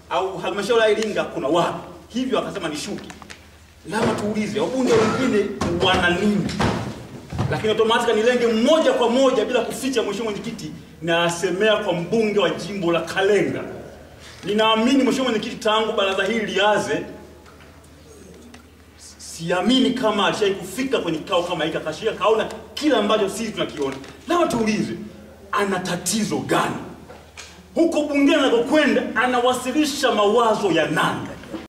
au halmashauri ya Iringa kuna wapi? Hivyo akasema nishuke. Labda tuulize wabunge wengine wana nini? Lakini automatic nilenge moja kwa moja bila kuficha, mheshimiwa mwenyekiti, nasemea kwa mbunge wa jimbo la Kalenga. Ninaamini mheshimiwa mwenyekiti, tangu baraza hili lianze siamini kama alishai kufika kwenye kikao kama hiki akashika kaona kila ambacho sisi tunakiona. Labda tuulize, ana tatizo gani huko bungeni anakokwenda? Anawasilisha mawazo ya nani?